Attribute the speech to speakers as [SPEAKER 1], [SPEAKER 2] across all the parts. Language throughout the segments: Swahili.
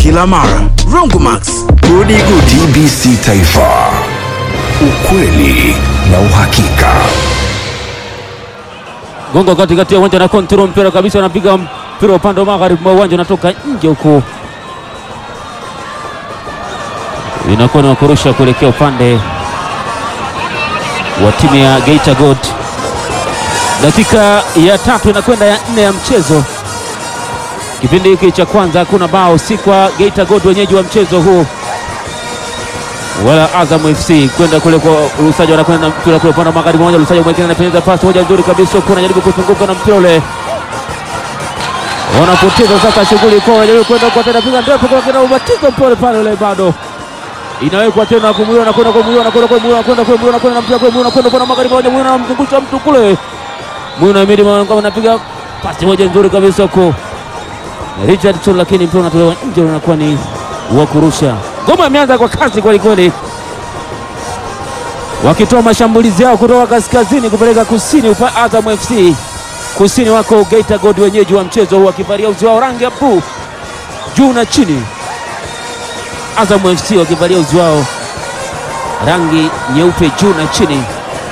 [SPEAKER 1] kila mara. Rongomax, gudi gudi.
[SPEAKER 2] TBC Taifa, ukweli na uhakika.
[SPEAKER 3] Gongo katikati ya uwanja na control mpira kabisa, anapiga mpira upande wa magharibi mwa uwanja, unatoka nje huko, inakuwa ni wakurusha kuelekea upande wa timu ya Geita Gold. Dakika ya tatu inakwenda ya nne ya mchezo. Kipindi hiki cha kwanza hakuna bao, si kwa Geita Gold wenyeji wa mchezo huu wala Azam FC kwenda kule kwa Lusajo, anakwenda na mpira kule upande wa magharibi moja. Lusajo mwekeni anapenyeza pasi moja nzuri kabisa, huku anajaribu kuzunguka na mpira ule, wanapoteza sasa shughuli kwa, wanajaribu kwenda kwa tena, piga ndefu kwa kina ubatizo mpole pale ule, bado inawekwa tena kumuliwa na kwenda kumuliwa na kwenda kumuliwa na kwenda kumuliwa na kwenda na mpira kule, na kwenda kwa magharibi moja, Mwina anamzungusha mtu kule, Mwina Himidi Mwanangoma anapiga pasi moja nzuri kabisa huko Richardson, lakini mpira unatolewa nje, unakuwa ni wa kurusha. Ngoma imeanza kwa kasi kweli kweli, wakitoa mashambulizi yao kutoka kaskazini kupeleka kusini. Upa Azam FC kusini wako Geita Gold, wenyeji wa mchezo huu, wakivalia uzi wao rangi ya bluu juu na chini. Azam FC wakivalia uzi wao rangi nyeupe juu na chini.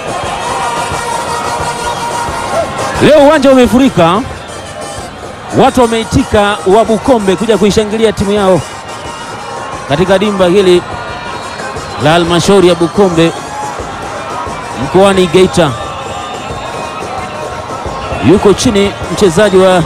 [SPEAKER 3] Leo uwanja umefurika, watu wameitika wa Bukombe kuja kuishangilia timu yao katika dimba hili la halmashauri ya Bukombe mkoani Geita. Yuko chini mchezaji wa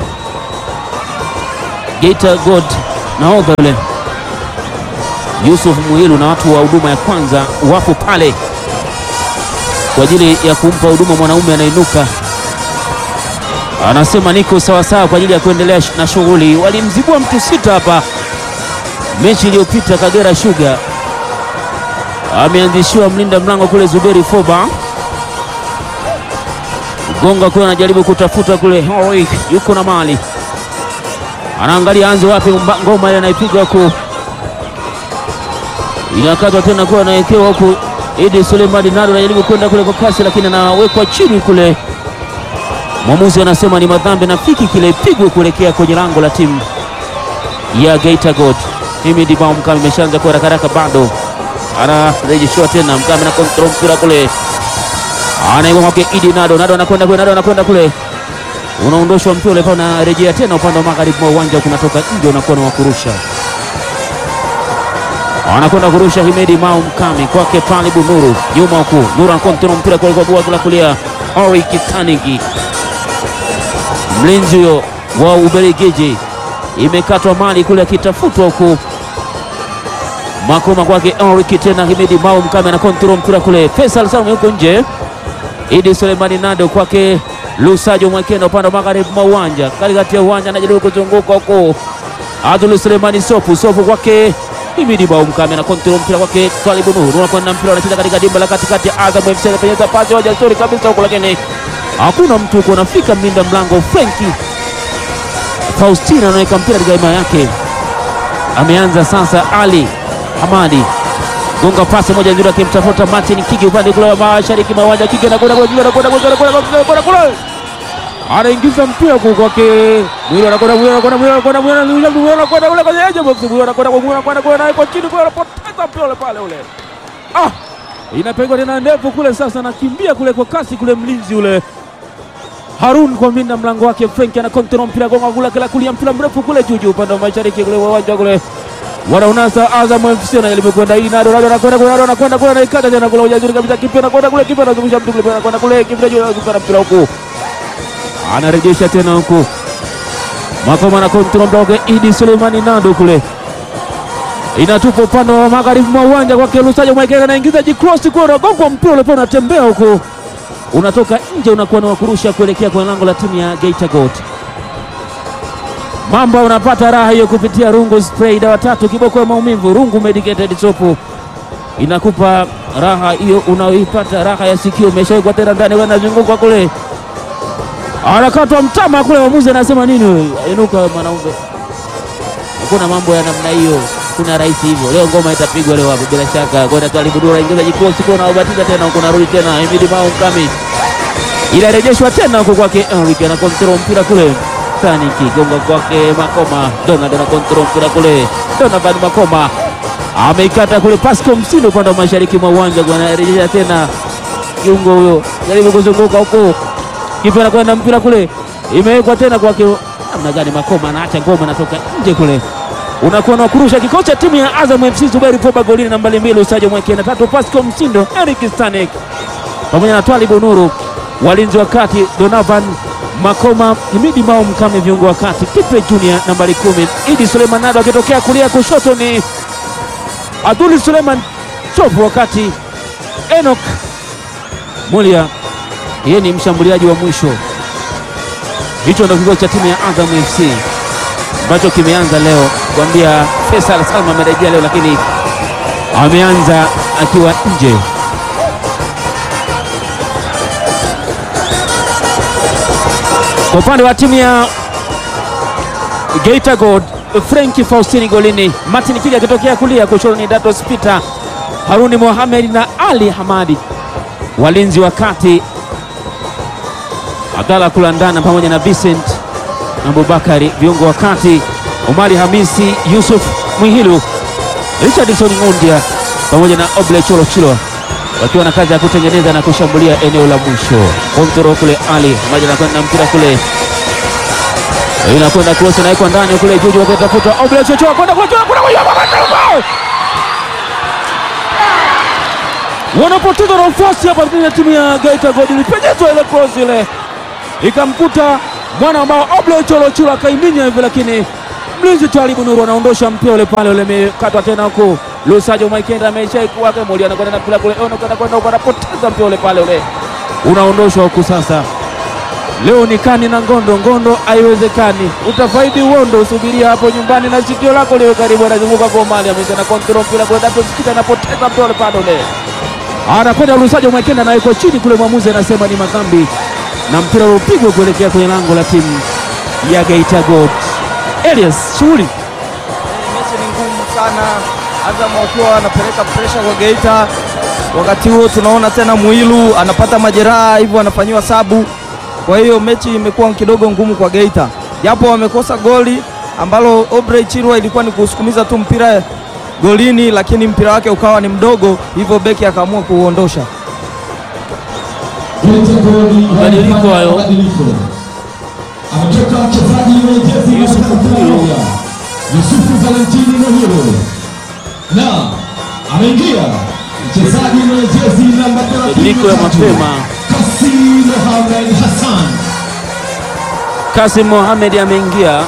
[SPEAKER 3] Geita Gold nahodha yule Yusuf Muhilu na watu wa huduma ya kwanza wapo pale kwa ajili ya kumpa huduma mwanaume anainuka, anasema niko sawasawa kwa ajili ya kuendelea na shughuli. Walimzibua mtu sita hapa mechi iliyopita Kagera Sugar ameanzishiwa mlinda mlango kule Zuberi Foba Gonga kule anajaribu kutafuta kule, Hoi yuko na mali, anaangalia anze wapi, ngoma ile anaipiga huku, inakatwa tena kule, anawekewa huku. Idi Suleimani Nado anajaribu kwenda kule kwa kasi, lakini anawekwa chini kule. Mwamuzi anasema ni madhambi na fiki kile ipigwe kuelekea kwenye lango la timu ya Geita Gold. Himidi Bao Mkami imeshaanza kwa haraka haraka, bado anarejeshiwa tena. Mkami na kontrol mpira kule, anaiwa kwake Idi Nado. Nado anakwenda kule, Nado anakwenda kule, unaondoshwa mpira ule, unarejea tena upande wa magharibi mwa uwanja, kunatoka nje, unakuwa na wakurusha, anakwenda kurusha Himidi Mao Mkami kwake pale Bunuru, nyuma huku Nuru anakontrol mpira kule kwa bua kulia, Ori Kitanigi, mlinzi huyo wa Ubelgiji imekatwa mali kule akitafutwa huku makoma kwake Enrique tena Himidi Mao Mkame na kontrol mpira kule, Faisal Salum yuko nje, Idi Sulemani Nado kwake Lusajo Mwekenda upande wa magharibi mwa uwanja, katikati ya uwanja anajaribu kuzunguka huko, Abdul Sulemani Sopu Sopu kwake Himidi Mao Mkame na kontrol mpira kwake Twalibu Nuru, unakwenda mpira unacheza katika dimba la katikati ya Azam FC, anapenyeza pasi moja nzuri kabisa huko, lakini hakuna mtu huko, anafika mlinda mlango Frenki Faustina anaweka mpira katika hima yake. Ameanza sasa Ali Hamadi gonga pasi moja nzuri, akimtafuta Martin Kigi upande kule wa mashariki mwa uwanja. Kigi anakwenda kule, Kigi anakwenda kule, anakwenda kule, anaingiza mpira kwa kwake Mwili, anakwenda Mwili, anakwenda Mwili, anakwenda Mwili, Mwili anakwenda kule kwenye edge box, Mwili anakwenda Mwili, anakwenda kule, na chini kule, anapoteza mpira ule pale ule. Ah, inapigwa tena ndefu kule, sasa anakimbia kule kwa kasi kule, mlinzi ule Harun kwa mlinda mlango wake Frank ana kontrol mpira gonga kule kila kulia mpira mrefu kule juu juu upande wa mashariki kule uwanja kule wanaunasa Azam FC anajaribu kwenda hii Nado Nado anakwenda kule Nado anakwenda kule anaikata tena kule ujazuri kabisa kipa anakwenda kule kipa anazungusha mtu kule anakwenda kule kipa juu anazunguka mpira huku anarejesha tena huku Makoma na kontrol mpira wake Idi Suleimani Nado kule inatupa upande wa magharibi mwa uwanja kwake Lusajo Mwaikega anaingiza jikross kule anagonga mpira ule pale unatembea huku unatoka nje unakuwa na wakurusha kuelekea kwenye lango la timu ya Geita Gold. Mambo unapata raha hiyo kupitia Rungu Spray, dawa tatu kiboko ya maumivu. Rungu Medicated Soap inakupa raha hiyo unaoipata, raha ya sikio. Umeshawekwa tena ndani, anazunguka kule, anakatwa mtama kule. Mwamuzi anasema nini? Wewe inuka mwanaume, hakuna mambo ya namna hiyo, kuna rahisi hivyo. Leo ngoma itapigwa leo hapo bila shaka. Kwenda Twalibudura ingiza jikosi kwa naobatiza tena huko, narudi tena Himidi Mao Mkami inarejeshwa tena huko kwake Enrique, ana kontrol mpira kule, Kistani kigonga kwake Makoma. Donald ana kontrol mpira kule, Donovan Makoma ameikata kule, Pasco Msindo upande wa mashariki mwa uwanja, anarejesha tena kiungo huyo, jaribu kuzunguka huko, kipa anakwenda mpira kule, imewekwa tena kwake. Namna gani Makoma anaacha ngoma, anatoka nje kule unakuwa na kurusha kikosi cha timu ya Azam FC. Zuberi Foba golini nambari mbili, Usajo Mweke na tatu, Pasco Msindo, Eric Stanek pamoja na Twalibu Nuru, walinzi wa kati Donovan Makoma, Himidi Mao Mkame, viungo wa kati Kipe Junior nambari kumi, Idi Suleiman Nado akitokea kulia, kushoto ni Abduli Suleiman Chopu, wakati Enoch Mulia yeye ni mshambuliaji wa mwisho. Hicho ndio kikosi cha timu ya Azam FC ambacho kimeanza leo, kuambia Faisal Salma amerejea leo, lakini ameanza akiwa nje. Kwa upande wa timu ya Geita Gold, Frenki Faustini golini, Martin Kiga akitokea kulia, kushoto ni Datos Peter, Haruni Mohamed na Ali Hamadi, walinzi wa kati Abdalla Kulandana pamoja na Vincent Abubakari, viungo wa kati Omari Hamisi, Yusuf Mwihilu, Richardson Ngundia pamoja na Oble Cholo Chilo wakiwa na kazi ya kutengeneza na kushambulia eneo la mwisho. Kontrol kule Ali maji anakwenda mpira kule inakwenda cross inawekwa ndani kule Juju wakitafuta Oble Chocho kwenda kwa kwenda kwa wanapoteza nafasi hapa ya timu ya Geita Gold, ilipenyezwa ile cross ile ikamkuta mwana ambao Oble Cholo Chilo akaiminya hivi, lakini mlinzi Twalibu Nuru anaondosha mpira ule pale ule, umekatwa tena huko. Lusajo Maikenda ameshaikuwa Moli anakwenda na mpira kule, ono kwenda kwenda huko, anapoteza mpira ule pale ule, unaondoshwa huku. Sasa leo ni kani na ngondo ngondo, haiwezekani. Utafaidi uondo, usubiria hapo nyumbani na sikio lako liwe karibu. Anazunguka kwa Mali, amesha na kontrol mpira kule, Dato Sikita anapoteza mpira ule pale ule, anakwenda Lusajo Maikenda anawekwa chini kule, mwamuzi anasema ni madhambi na mpira upigwa kuelekea kwenye lango la timu ya Geita Gold. Elias, shughuli
[SPEAKER 4] Mechi ni ngumu sana, Azam wakiwa wanapeleka presha kwa Geita. Wakati huo tunaona tena Mwilu anapata majeraha, hivyo anafanyiwa sabu. Kwa hiyo mechi imekuwa kidogo ngumu kwa Geita, japo wamekosa goli ambalo Obrey Chirwa ilikuwa ni kusukumiza tu mpira golini, lakini mpira wake ukawa ni mdogo, hivyo beki akaamua kuuondosha.
[SPEAKER 3] Mabadiliko hayo.
[SPEAKER 5] Ametoka mchezaji mwenye jezi namba
[SPEAKER 3] Yusufu
[SPEAKER 5] 31,
[SPEAKER 3] Muhilu.
[SPEAKER 5] Yusufu Valentini Muhilu, na ameingia mchezaji mwenye jezi namba 33,
[SPEAKER 3] Mabadiliko ya mapema.
[SPEAKER 5] Kasim Mohamed Hassan.
[SPEAKER 3] Kasim Mohamed ameingia.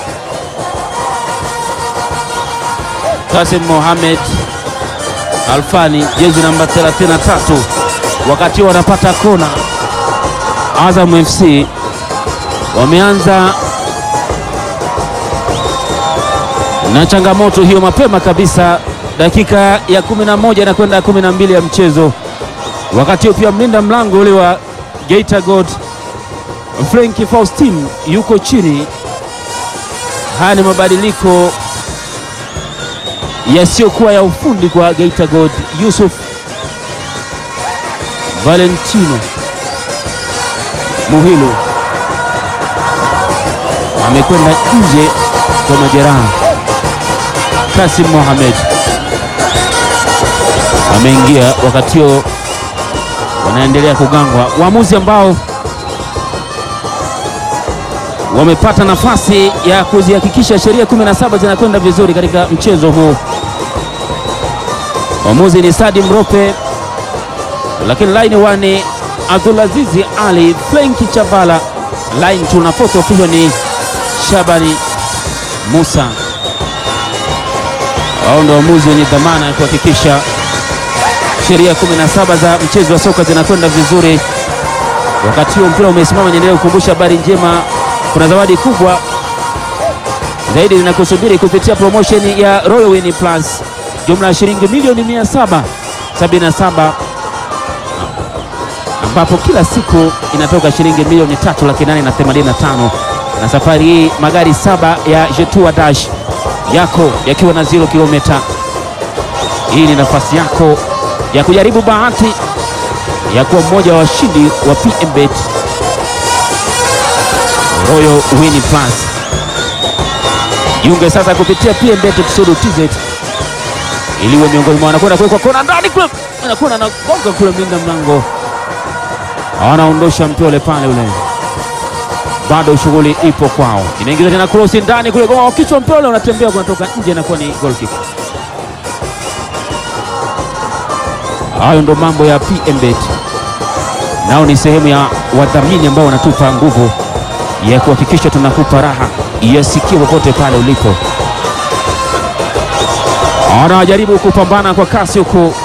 [SPEAKER 3] Kasim Mohamed Alfani, jezi namba 33, wakati wanapata kona. Azam FC wameanza na changamoto hiyo mapema kabisa, dakika ya 11 na kwenda 12 ya mchezo. Wakati huo pia mlinda mlango ule wa Geita Gold Frenki Faustin yuko chini. Haya ni mabadiliko yasiyokuwa ya ufundi kwa Geita Gold. Yusuf Valentino Muhilu amekwenda nje kwa majeraha. Kasim Mohamed ameingia, wakati huo wanaendelea kugangwa waamuzi ambao wamepata nafasi ya kuzihakikisha sheria 17 zinakwenda vizuri katika mchezo huu. Mwamuzi ni Sadi Mrope, lakini line wani Abdulazizi Ali, Frenki Chavala, line two na fourth official ni Shabani Musa. Wao ndio waamuzi wenye dhamana ya kuhakikisha sheria 17 za mchezo wa soka zinakwenda vizuri. Wakati huo mpira umesimama, niendelee kukumbusha habari njema kuna zawadi kubwa zaidi zinakusubiri kupitia promotion ya Royal Win Plus, jumla ya shilingi milioni 777 ambapo kila siku inatoka shilingi milioni tatu laki nane na themanini na tano na safari hii magari saba ya Jetua Dash yako yakiwa na zero kilomita. Hii ni nafasi yako ya kujaribu bahati ya kuwa mmoja wa washindi wa PMBet Royal Win Plus. Jiunge sasa kupitia PMBet Kusudu TZ iliwe miongoni mwa wanakwenda kuwekwa kona ndani kule, anakwenda na gonga kule, mlinda mlango anaondosha mpole pale ule, bado shughuli ipo kwao. Inaingiza tena cross ndani kule, goma kichwa, mpole unatembea kunatoka nje, inakuwa ni goal kick. Hayo ndo mambo ya PMBet, nao ni sehemu ya wadhamini ambao wanatupa nguvu ya kuhakikisha tunakupa raha yasikie popote pale ulipo. Anajaribu kupambana kwa kasi huku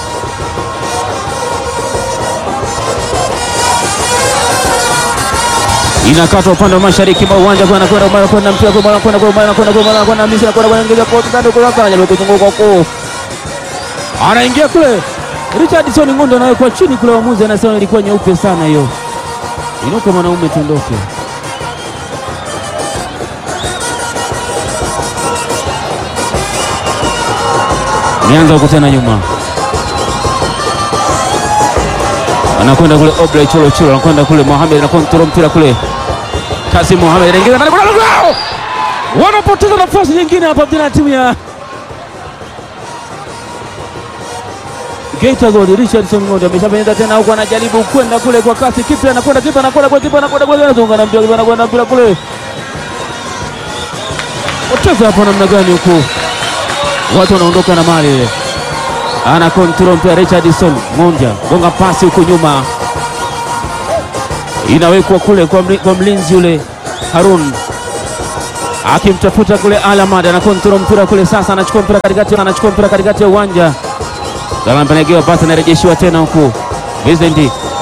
[SPEAKER 3] inakata upande wa mashariki mwa uwanja kwa anakwenda kwa anakwenda mpira kwa anakwenda kwa anakwenda kwa anakwenda Misri anakwenda kwa ingiza kwa tando kwa kaka anajaribu kuzunguka huko anaingia kule Richardson Ngondo anawekwa chini kule, waamuzi anasema ilikuwa nyeupe sana hiyo. Inuka mwanaume, tuondoke. Nianza huko tena nyuma, anakwenda kule Obley Cholo Cholo, anakwenda kule Mohamed, anakontrol mpira kule Kasim Mohamed anaingiza ndani, kuna lao, wanapoteza nafasi nyingine hapa tena timu ya Geita Gold. Richardson Ngondo ameshapenyeza tena huko, anajaribu kwenda kule kwa kasi, kipa anakwenda, kipa anakwenda kwa kipa anakwenda kwa anazunga na mpira, kipa anakwenda mpira kule, wacheza hapo namna gani huku watu wanaondoka na mali ile, ana control mpira Richardson Ngonja gonga pasi huko nyuma, inawekwa kule kwa, mli, kwa mlinzi yule Harun akimtafuta kule Alamad, ana control mpira kule sasa, anachukua mpira katikati, anachukua mpira katikati ya uwanja, anapenegewa pasi, anarejeshiwa tena huku Vincent